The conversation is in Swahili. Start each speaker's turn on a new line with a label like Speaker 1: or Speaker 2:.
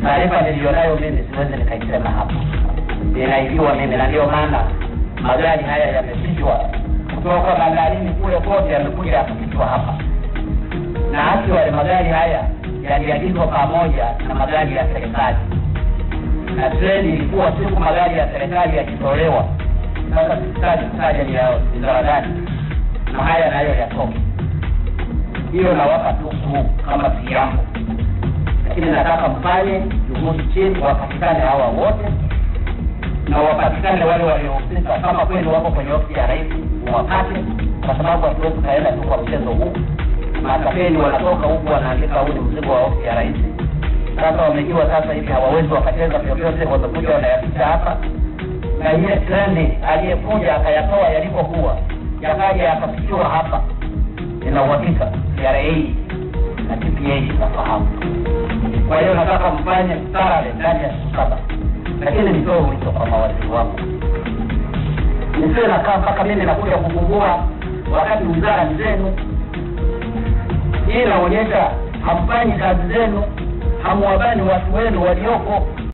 Speaker 1: taarifa niliyonayo mimi siwezi nikaisema hapa, ninaibiwa mimi, na ndio maana magari haya yamefichwa kutoka bandarini kule kote, yamekuja yakafichwa hapa, na haki wale magari haya yaliagizwa pamoja na magari ya serikali, na treni ilikuwa siku magari ya serikali yakitolewa. Sasa sisitaji kutaja ni ya wizara gani, na haya nayo yatoke. Hiyo nawapa tu tu kama kiambo lakini nataka mfanye juhudi chini, wapatikane hawa wote na wapatikane wale waliohusika, kama kweli wako kwenye ofisi ya rais wapate, kwa sababu hatuwezi tukaenda tu kwa mchezo huu. Matapeli wanatoka huku wanaandika huu ni mzigo wa ofisi ya rais. Sasa wamejua sasa hivi hawawezi wakacheza vyovyote, wamekuja wanayaficha hapa, na ile treni aliyekuja akayatoa yalipokuwa yakaja yakafikiwa hapa, ina uhakika TRA na TPA inafahamu. Kwa hiyo nataka mfanye mstarabe ndani ya siku saba, lakini nitoe wito kwa mawaziri wangu, nisiwe nakaa mpaka mimi nakuja kufungua wakati wizara ni zenu. Hii inaonyesha hamfanyi kazi zenu, hamwabani watu wenu walioko